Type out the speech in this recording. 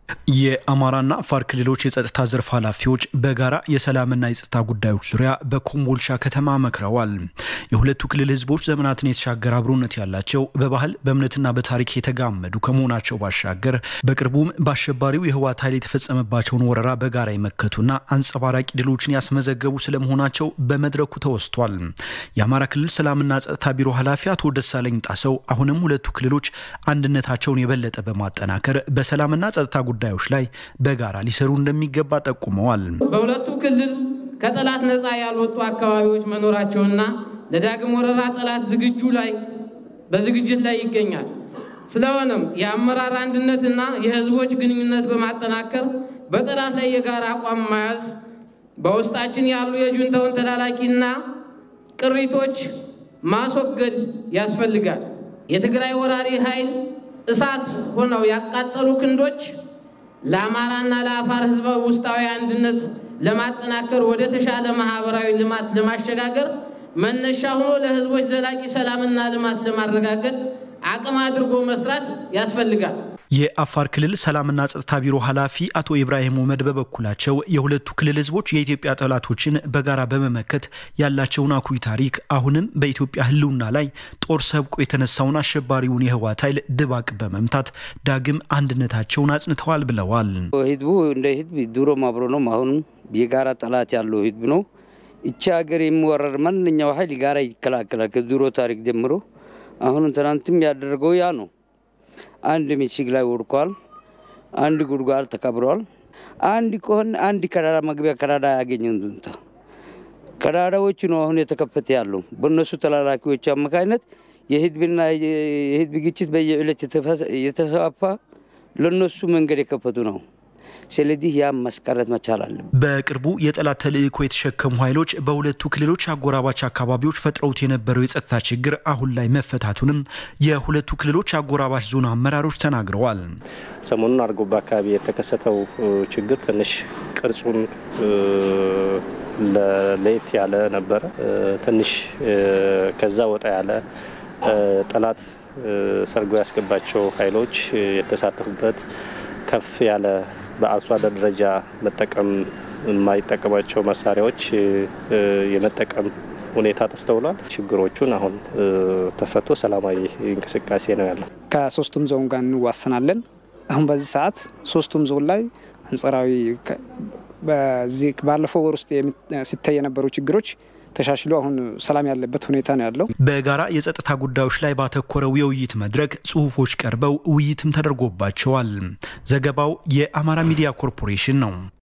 የአማራና አፋር ክልሎች የጸጥታ ዘርፍ ኃላፊዎች በጋራ የሰላምና የጸጥታ ጉዳዮች ዙሪያ በኮምቦልቻ ከተማ መክረዋል። የሁለቱ ክልል ህዝቦች ዘመናትን የተሻገረ አብሮነት ያላቸው በባህል በእምነትና በታሪክ የተጋመዱ ከመሆናቸው ባሻገር በቅርቡም በአሸባሪው የህወሓት ኃይል የተፈጸመባቸውን ወረራ በጋራ የመከቱና አንጸባራቂ ድሎችን ያስመዘገቡ ስለመሆናቸው በመድረኩ ተወስቷል። የአማራ ክልል ሰላምና ጸጥታ ቢሮ ኃላፊ አቶ ደሳለኝ ጣሰው አሁንም ሁለቱ ክልሎች አንድነታቸውን የበለጠ በማጠናከር በሰላምና ጸጥታ ጉዳዮች ላይ በጋራ ሊሰሩ እንደሚገባ ጠቁመዋል። በሁለቱ ክልል ከጠላት ነፃ ያልወጡ አካባቢዎች መኖራቸውና ለዳግም ወረራ ጠላት ዝግጁ ላይ በዝግጅት ላይ ይገኛል። ስለሆነም የአመራር አንድነትና የህዝቦች ግንኙነት በማጠናከር በጠላት ላይ የጋራ አቋም መያዝ በውስጣችን ያሉ የጁንታውን ተላላኪና ቅሪቶች ማስወገድ ያስፈልጋል። የትግራይ ወራሪ ኃይል እሳት ሆነው ያቃጠሉ ክንዶች ለአማራና ለአፋር ህዝብ ውስጣዊ አንድነት ለማጠናከር ወደ ተሻለ ማህበራዊ ልማት ለማሸጋገር መነሻ ሆኖ ለህዝቦች ዘላቂ ሰላምና ልማት ለማረጋገጥ አቅም አድርጎ መስራት ያስፈልጋል። የአፋር ክልል ሰላምና ጸጥታ ቢሮ ኃላፊ አቶ ኢብራሂም ኡመድ በበኩላቸው የሁለቱ ክልል ህዝቦች የኢትዮጵያ ጠላቶችን በጋራ በመመከት ያላቸውን አኩሪ ታሪክ አሁንም በኢትዮጵያ ህልውና ላይ ጦር ሰብቆ የተነሳውን አሸባሪውን የህወሓት ኃይል ድባቅ በመምታት ዳግም አንድነታቸውን አጽንተዋል ብለዋል። ህዝቡ እንደ ህዝብ ድሮም አብሮ ነው። አሁንም የጋራ ጠላት ያለው ህዝብ ነው። እቺ ሀገር የሚወረር ማንኛው ኃይል ጋራ ይከላከላል ከድሮ ታሪክ ጀምሮ። አሁንም ትናንትም ያደረገው ያ ነው። አንድ ምሽግ ላይ ወድቋል። አንድ ጉድጓድ ተቀብሯል። አንድ ከሆነ አንድ ቀዳዳ መግቢያ ቀዳዳ ያገኘን ጁንታ ቀዳዳዎቹ ነው አሁን የተከፈተ ያለው በእነሱ ተላላኪዎች አማካኝነት የህዝብና የህዝብ ግጭት በየዕለት የተስፋፋ ለነሱ መንገድ የከፈቱ ነው። ስለዚህ ያ ማስቀረት መቻል አለብን። በቅርቡ የጠላት ተልእኮ የተሸከሙ ኃይሎች በሁለቱ ክልሎች አጎራባች አካባቢዎች ፈጥረውት የነበረው የጸጥታ ችግር አሁን ላይ መፈታቱንም የሁለቱ ክልሎች አጎራባች ዞን አመራሮች ተናግረዋል። ሰሞኑን አርጎባ አካባቢ የተከሰተው ችግር ትንሽ ቅርጹን ለየት ያለ ነበረ። ትንሽ ከዛ ወጣ ያለ ጠላት ሰርጎ ያስገባቸው ኃይሎች የተሳተፉበት ከፍ ያለ በአርሶ አደር ደረጃ መጠቀም የማይጠቀማቸው መሳሪያዎች የመጠቀም ሁኔታ ተስተውሏል። ችግሮቹን አሁን ተፈቶ ሰላማዊ እንቅስቃሴ ነው ያለው። ከሶስቱም ዞን ጋር እንዋሰናለን። አሁን በዚህ ሰዓት ሶስቱም ዞን ላይ አንጸራዊ በዚህ ባለፈው ወር ውስጥ ሲታይ የነበሩ ችግሮች ተሻሽሎ አሁን ሰላም ያለበት ሁኔታ ነው ያለው። በጋራ የጸጥታ ጉዳዮች ላይ ባተኮረው የውይይት መድረክ ጽሁፎች ቀርበው ውይይትም ተደርጎባቸዋል። ዘገባው የአማራ ሚዲያ ኮርፖሬሽን ነው።